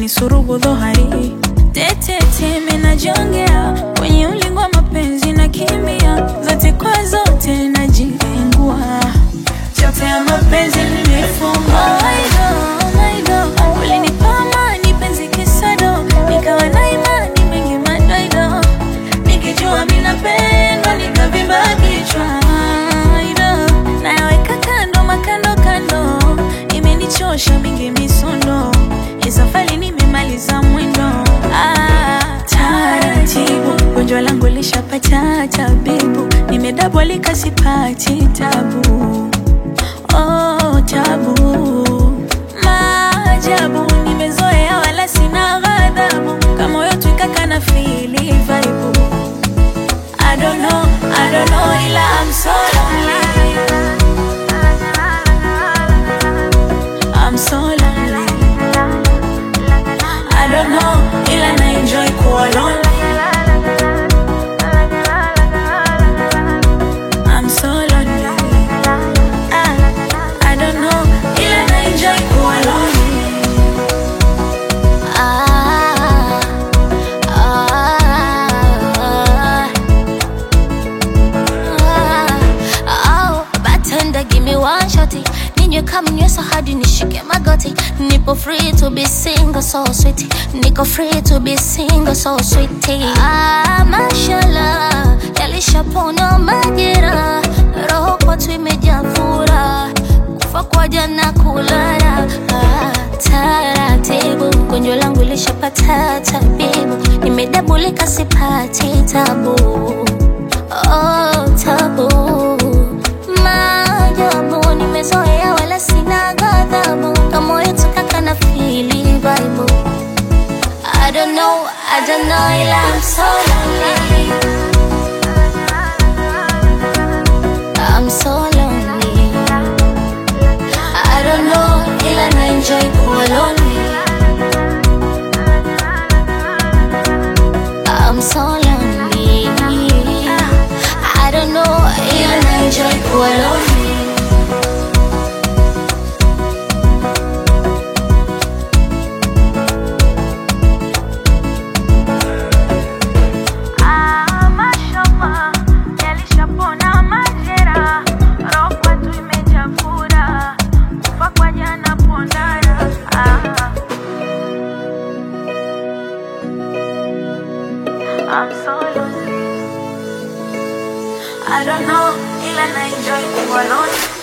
ni surubu dhohari tetete menajongea kwenye ulingo wa mapenzi na kimia zote kwa zote najilengua chote ya mapenzi nimefungwa ulinipa amani penzi kisado nikawa na imani mengi madoido nikijua minapendwa nikavimba kichwa Aido, nayaweka kando makando kando imenichosha mingi misondo isafali nimemaliza mwendo ah, taratibu gonjwa langu lishapata tabibu nimedabwalika sipati tabu oh, tabu maajabu nimezoea wala sina ghadhabu kama moyo twikaka na fili vaibu I don't know, I don't know ila I'm so lonely I'm so lonely I don't know ila na enjoy kuwa lonely I'm so lonely ah, I don't know ila na enjoy kuwa lonely Ah, ah, ah, oh, bartender, give me one shotty. Ninywe kama nywesa hadi nishike magoti. Nipo free to be single, so sweet. Niko free to be single, so sweet. Ah, mashallah, yalishapona majira. Roho kwetu imejaa furaha. Kufa kwa jana kulala. Ah, taratibu, gonjwa langu lishapata tabibu. Nimedabulika sipati tabu. Oh, tabu maajabu nimezoea wala sina ghadhabu kama yetu kaka na fili vibe I don't know, I don't know ila I'm so lonely I'm so lonely I don't know ila na enjoy kuwa lonely I'm so lonely I don't know ila na enjoy kuwa lonely Ah, mashallah, yalishapona majera, roho kwetu imejaa furaha, kufa kwa jana pondara. Ah. I'm so lonely. I don't know, ila na enjoy kuwa lonely.